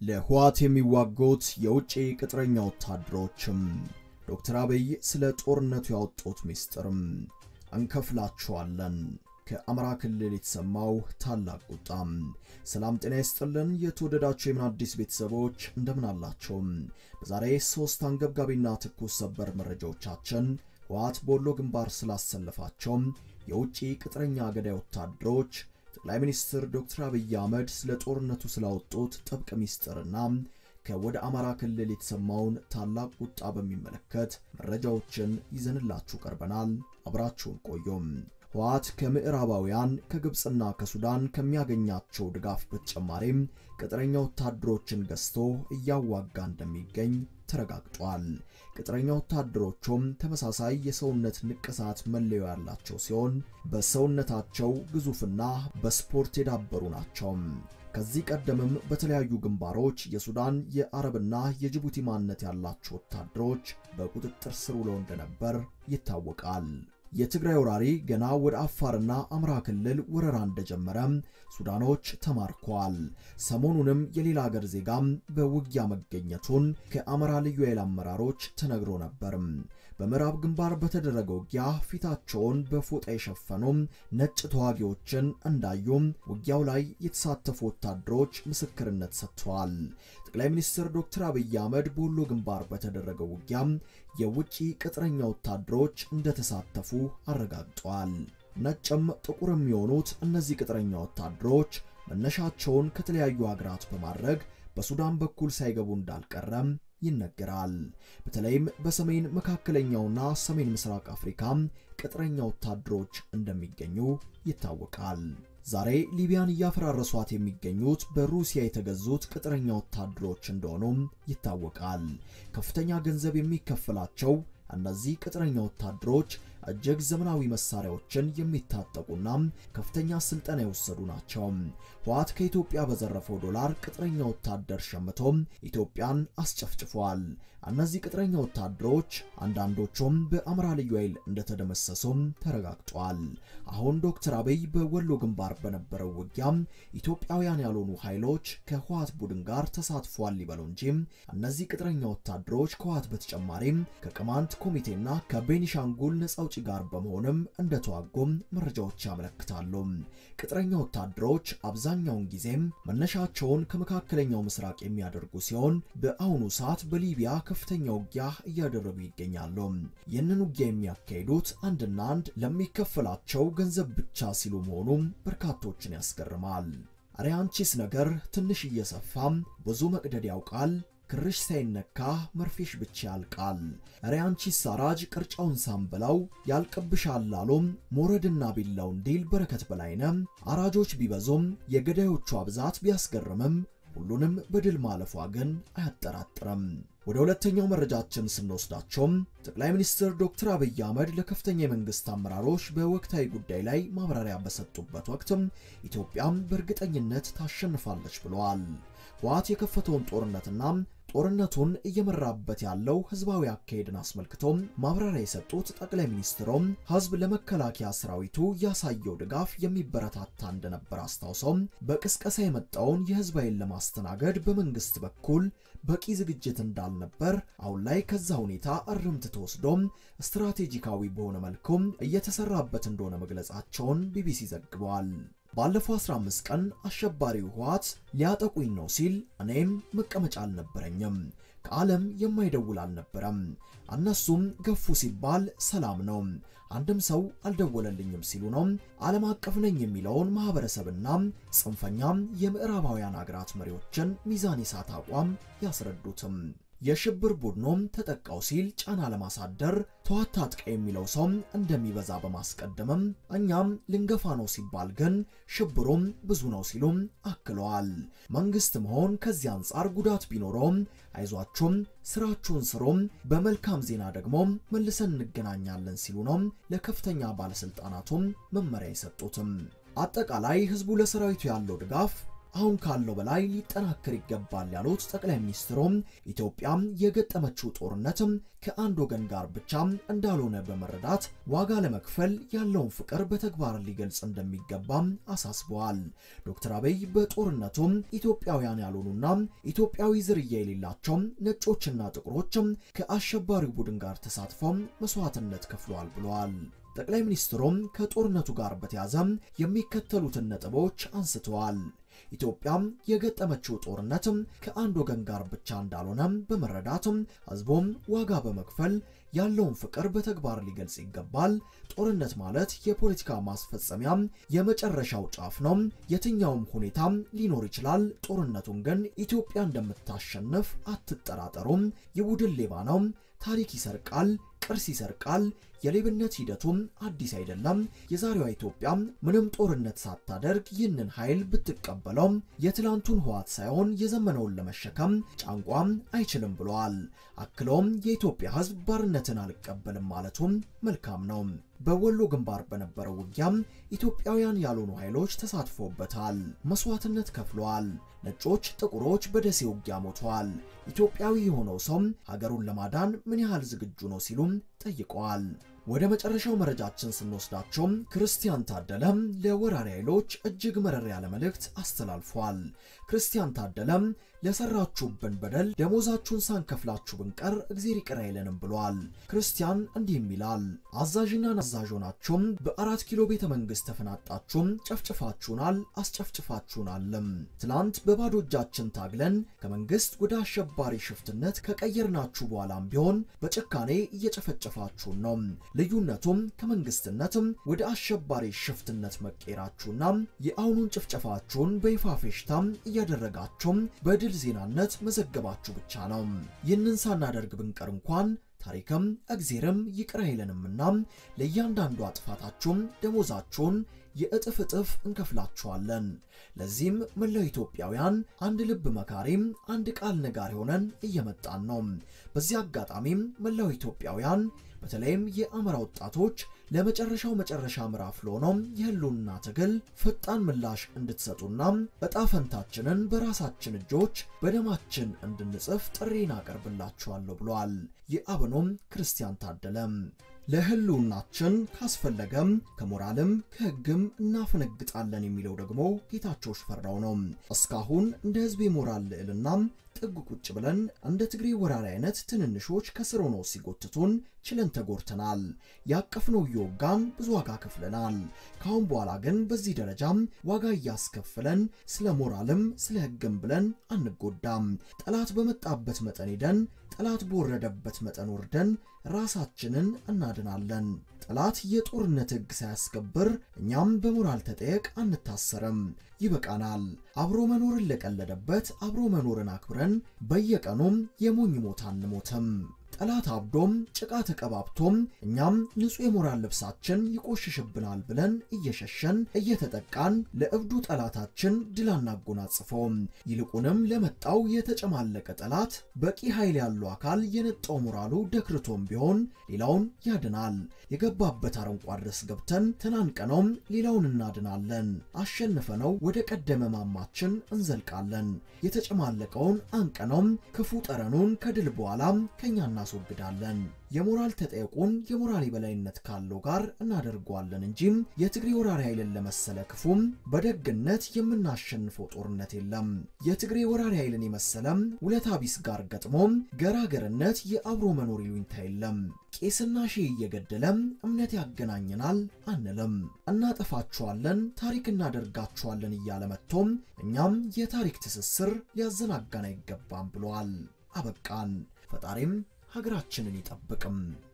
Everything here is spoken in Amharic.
ለህወሓት የሚዋጉት የውጭ ቅጥረኛ ወታደሮችም ዶክተር አብይ ስለ ጦርነቱ ያወጡት ሚስጥርም እንከፍላችኋለን። ከአማራ ክልል የተሰማው ታላቅ ቁጣም። ሰላም ጤና ይስጥልን። የተወደዳችሁ የምን አዲስ ቤተሰቦች እንደምን አላቸው? በዛሬ ሶስት አንገብጋቢና ትኩስ ሰበር መረጃዎቻችን ህወሓት በወሎ ግንባር ስላሰለፋቸው የውጭ ቅጥረኛ ገዳይ ወታደሮች ጠቅላይ ሚኒስትር ዶክተር አብይ አህመድ ስለ ጦርነቱ ስላወጡት ጥብቅ ሚስጥርና ከወደ አማራ ክልል የተሰማውን ታላቅ ቁጣ በሚመለከት መረጃዎችን ይዘንላችሁ ቀርበናል። አብራችሁን ቆዩም። ህወሓት ከምዕራባውያን ከግብፅና ከሱዳን ከሚያገኛቸው ድጋፍ በተጨማሪም ቅጥረኛ ወታደሮችን ገዝቶ እያዋጋ እንደሚገኝ ተረጋግጧል። ቅጥረኛ ወታደሮቹም ተመሳሳይ የሰውነት ንቅሳት መለዮ ያላቸው ሲሆን በሰውነታቸው ግዙፍና በስፖርት የዳበሩ ናቸው። ከዚህ ቀደምም በተለያዩ ግንባሮች የሱዳን የአረብና የጅቡቲ ማንነት ያላቸው ወታደሮች በቁጥጥር ስር ውለው እንደነበር ይታወቃል። የትግራይ ወራሪ ገና ወደ አፋርና አማራ ክልል ወረራ እንደጀመረ ሱዳኖች ተማርከዋል። ሰሞኑንም የሌላ ሀገር ዜጋም በውጊያ መገኘቱን ከአማራ ልዩ ኃይል አመራሮች ተነግሮ ነበር። በምዕራብ ግንባር በተደረገ ውጊያ ፊታቸውን በፎጣ የሸፈኑ ነጭ ተዋጊዎችን እንዳዩም ውጊያው ላይ የተሳተፉ ወታደሮች ምስክርነት ሰጥተዋል። ጠቅላይ ሚኒስትር ዶክተር አብይ አህመድ በወሎ ግንባር በተደረገው ውጊያ የውጭ ቅጥረኛ ወታደሮች እንደተሳተፉ አረጋግጠዋል። ነጭም ጥቁር የሚሆኑት እነዚህ ቅጥረኛ ወታደሮች መነሻቸውን ከተለያዩ ሀገራት በማድረግ በሱዳን በኩል ሳይገቡ እንዳልቀረም ይነገራል። በተለይም በሰሜን መካከለኛውና ሰሜን ምስራቅ አፍሪካ ቅጥረኛ ወታደሮች እንደሚገኙ ይታወቃል። ዛሬ ሊቢያን እያፈራረሷት የሚገኙት በሩሲያ የተገዙት ቅጥረኛ ወታደሮች እንደሆኑም ይታወቃል። ከፍተኛ ገንዘብ የሚከፈላቸው እነዚህ ቅጥረኛ ወታደሮች እጅግ ዘመናዊ መሳሪያዎችን የሚታጠቁና ከፍተኛ ስልጠና የወሰዱ ናቸው። ህወሓት ከኢትዮጵያ በዘረፈው ዶላር ቅጥረኛ ወታደር ሸምቶ ኢትዮጵያን አስጨፍጭፏል። እነዚህ ቅጥረኛ ወታደሮች አንዳንዶቹም በአማራ ልዩ ኃይል እንደተደመሰሱም ተረጋግጧል። አሁን ዶክተር አብይ በወሎ ግንባር በነበረው ውጊያ ኢትዮጵያውያን ያልሆኑ ኃይሎች ከህወሓት ቡድን ጋር ተሳትፏል ሊበሉ እንጂ እነዚህ ቅጥረኛ ወታደሮች ከህወሓት በተጨማሪም ከቅማንት ኮሚቴና ከቤኒሻንጉል ነጻ አውጪ ጋር በመሆንም እንደተዋጉም መረጃዎች ያመለክታሉ። ቅጥረኛ ወታደሮች አብዛኛውን ጊዜም መነሻቸውን ከመካከለኛው ምስራቅ የሚያደርጉ ሲሆን በአሁኑ ሰዓት በሊቢያ ከፍተኛ ውጊያ እያደረጉ ይገኛሉ። ይህንን ውጊያ የሚያካሂዱት አንድና አንድ ለሚከፈላቸው ገንዘብ ብቻ ሲሉ መሆኑም በርካቶችን ያስገርማል። አረ አንቺስ ነገር ትንሽ እየሰፋም ብዙ መቅደድ ያውቃል ክርሽ ሳይነካ መርፌሽ ብቻ ያልቃል። እረ አንቺስ አራጅ ቅርጫውን ሳንበላው ያልቅብሻል አሎም ሞረድና ቢላው እንዲል በረከት በላይነህ አራጆች ቢበዙም የገዳዮቿ ብዛት ቢያስገርምም ሁሉንም በድል ማለፏ ግን አያጠራጥርም። ወደ ሁለተኛው መረጃችን ስንወስዳቸውም ጠቅላይ ሚኒስትር ዶክተር አብይ አህመድ ለከፍተኛ የመንግስት አመራሮች በወቅታዊ ጉዳይ ላይ ማብራሪያ በሰጡበት ወቅትም ኢትዮጵያም በእርግጠኝነት ታሸንፋለች ብለዋል። ህወሓት የከፈተውን ጦርነትና ጦርነቱን እየመራበት ያለው ህዝባዊ አካሄድን አስመልክቶ ማብራሪያ የሰጡት ጠቅላይ ሚኒስትሩም ህዝብ ለመከላከያ ሰራዊቱ ያሳየው ድጋፍ የሚበረታታ እንደነበር አስታውሰው በቅስቀሳ የመጣውን የህዝብ ኃይል ለማስተናገድ በመንግስት በኩል በቂ ዝግጅት እንዳልነበር፣ አሁን ላይ ከዛ ሁኔታ እርምት ተወስዶም ስትራቴጂካዊ በሆነ መልኩም እየተሰራበት እንደሆነ መግለጻቸውን ቢቢሲ ዘግበዋል። ባለፈው 15 ቀን አሸባሪው ህወሓት ሊያጠቁኝ ነው ሲል እኔም መቀመጫ አልነበረኝም፣ ከዓለም የማይደውል አልነበረም። እነሱም ገፉ ሲባል ሰላም ነው፣ አንድም ሰው አልደወለልኝም ሲሉ ነው ዓለም አቀፍ ነኝ የሚለውን ማህበረሰብና ጽንፈኛም የምዕራባውያን አገራት መሪዎችን ሚዛን የሳተ አቋም ያስረዱትም። የሽብር ቡድኑም ተጠቃው ሲል ጫና ለማሳደር ተዋት ታጥቀ የሚለው ሰው እንደሚበዛ በማስቀደምም እኛም ልንገፋ ነው ሲባል ግን ሽብሩም ብዙ ነው ሲሉም አክለዋል። መንግስት መሆን ከዚህ አንጻር ጉዳት ቢኖረውም አይዟችሁም፣ ስራችሁን ስሩም፣ በመልካም ዜና ደግሞ መልሰን እንገናኛለን ሲሉ ነው ለከፍተኛ ባለስልጣናቱም መመሪያ የሰጡትም። አጠቃላይ ህዝቡ ለሰራዊቱ ያለው ድጋፍ አሁን ካለው በላይ ሊጠናከር ይገባል ያሉት ጠቅላይ ሚኒስትሩም ኢትዮጵያ የገጠመችው ጦርነት ከአንድ ወገን ጋር ብቻ እንዳልሆነ በመረዳት ዋጋ ለመክፈል ያለውን ፍቅር በተግባር ሊገልጽ እንደሚገባም አሳስበዋል። ዶክተር አብይ በጦርነቱ ኢትዮጵያውያን ያልሆኑና ኢትዮጵያዊ ዝርያ የሌላቸው ነጮችና ጥቁሮች ከአሸባሪው ቡድን ጋር ተሳትፈው መስዋዕትነት ከፍለዋል ብለዋል። ጠቅላይ ሚኒስትሩም ከጦርነቱ ጋር በተያያዘ የሚከተሉትን ነጥቦች አንስተዋል። ኢትዮጵያ የገጠመችው ጦርነት ከአንድ ወገን ጋር ብቻ እንዳልሆነ በመረዳት ሕዝቡም ዋጋ በመክፈል ያለውን ፍቅር በተግባር ሊገልጽ ይገባል። ጦርነት ማለት የፖለቲካ ማስፈጸሚያ የመጨረሻው ጫፍ ነው። የትኛውም ሁኔታ ሊኖር ይችላል። ጦርነቱን ግን ኢትዮጵያ እንደምታሸንፍ አትጠራጠሩም። የቡድን ሌባ ነው። ታሪክ ይሰርቃል፣ ቅርስ ይሰርቃል። የሌብነት ሂደቱም አዲስ አይደለም። የዛሬዋ ኢትዮጵያ ምንም ጦርነት ሳታደርግ ይህንን ኃይል ብትቀበለው የትላንቱን ህዋት ሳይሆን የዘመነውን ለመሸከም ጫንቋም አይችልም ብለዋል። አክለውም የኢትዮጵያ ህዝብ ባርነትን አልቀበልም ማለቱም መልካም ነው። በወሎ ግንባር በነበረው ውጊያም ኢትዮጵያውያን ያልሆኑ ኃይሎች ተሳትፎበታል፣ መስዋዕትነት ከፍለዋል። ነጮች፣ ጥቁሮች በደሴ ውጊያ ሞተዋል። ኢትዮጵያዊ የሆነው ሰው ሀገሩን ለማዳን ምን ያህል ዝግጁ ነው ሲሉም ጠይቀዋል። ወደ መጨረሻው መረጃችን ስንወስዳቸው ክርስቲያን ታደለ ለወራሪ ኃይሎች እጅግ መረር ያለ መልእክት አስተላልፏል። ክርስቲያን ታደለም ለሰራችሁብን በደል ደሞዛችሁን ሳንከፍላችሁ ብንቀር እግዜር ይቅር አይለንም ብሏል። ክርስቲያን እንዲህም ይላል። አዛዥና ናዛዥ ሆናችሁም በአራት ኪሎ ቤተ መንግስት ተፈናጣችሁም ጨፍጭፋችሁናል፣ አስጨፍጭፋችሁናልም። ትላንት በባዶ እጃችን ታግለን ከመንግስት ወደ አሸባሪ ሽፍትነት ከቀየርናችሁ በኋላም ቢሆን በጭካኔ እየጨፈጨፋችሁን ነው። ልዩነቱም ከመንግስትነትም ወደ አሸባሪ ሽፍትነት መቀየራችሁና የአሁኑን ጭፍጨፋችሁን በይፋ ፌሽታም እያደረጋችሁም በድል ዜናነት መዘገባችሁ ብቻ ነው። ይህንን ሳናደርግ ብንቀር እንኳን ታሪክም እግዜርም ይቅር አይለንምና ለእያንዳንዱ ጥፋታችሁም ደሞዛችሁን የእጥፍ እጥፍ እንከፍላችኋለን። ለዚህም መላው ኢትዮጵያውያን አንድ ልብ መካሪም አንድ ቃል ነጋሪ ሆነን እየመጣን ነው። በዚህ አጋጣሚም መላው ኢትዮጵያውያን በተለይም የአማራ ወጣቶች ለመጨረሻው መጨረሻ ምዕራፍ ለሆነው የህልውና ትግል ፈጣን ምላሽ እንድትሰጡና እጣ ፈንታችንን በራሳችን እጆች በደማችን እንድንጽፍ ጥሪን አቀርብላችኋለሁ ብሏል። የአብኖም ክርስቲያን ታደለም ለህልውናችን ካስፈለገም ከሞራልም ከህግም እናፈነግጣለን የሚለው ደግሞ ጌታቸው ሽፈራው ነው። እስካሁን እንደ ህዝብ የሞራል ልዕልናም ጥግ ቁጭ ብለን እንደ ትግሬ ወራሪ አይነት ትንንሾች ከስር ሆነው ሲጎትቱን ችለን ተጎድተናል። ያቀፍነው እየወጋን ብዙ ዋጋ ከፍለናል። ካሁን በኋላ ግን በዚህ ደረጃም ዋጋ እያስከፍለን ስለ ሞራልም ስለ ህግም ብለን አንጎዳም። ጠላት በመጣበት መጠን ሄደን ጠላት በወረደበት መጠን ወርደን ራሳችንን እናድናለን። ጠላት የጦርነት ህግ ሳያስከብር እኛም በሞራል ተጠየቅ አንታሰርም። ይበቃናል። አብሮ መኖርን ለቀለደበት አብሮ መኖርን አክብረን በየቀኑም የሞኝ ሞት አንሞትም። ጠላት አብዶም ጭቃ ተቀባብቶም እኛም ንጹሕ የሞራል ልብሳችን ይቆሽሽብናል ብለን እየሸሸን እየተጠቃን ለእብዱ ጠላታችን ድል አናጎናጽፈውም። ይልቁንም ለመጣው የተጨማለቀ ጠላት በቂ ኃይል ያለው አካል የነጣው ሞራሉ ደክርቶም ቢሆን ሌላውን ያድናል። የገባበት አረንቋ ድረስ ገብተን ተናንቀነውም ሌላውን እናድናለን። አሸንፈነው ወደ ቀደመ ማማችን እንዘልቃለን። የተጨማለቀውን አንቀነውም ክፉ ጠረኑን ከድል በኋላም ከኛ እናስወግዳለን። የሞራል ተጠየቁን የሞራል የበላይነት ካለው ጋር እናደርገዋለን እንጂም የትግሬ ወራሪ ኃይልን ለመሰለ ክፉም በደግነት የምናሸንፈው ጦርነት የለም። የትግሬ ወራሪ ኃይልን የመሰለም ውለታ ቢስ ጋር ገጥሞም ገራገርነት የአብሮ መኖር ይሉኝታ የለም። ቄስና ሺህ እየገደለም እምነት ያገናኘናል አንልም። እናጠፋችኋለን፣ ታሪክ እናደርጋችኋለን እያለ መጥቶም እኛም የታሪክ ትስስር ሊያዘናጋን አይገባም ብለዋል። አበቃን። ፈጣሪም ሀገራችንን ይጠብቅም።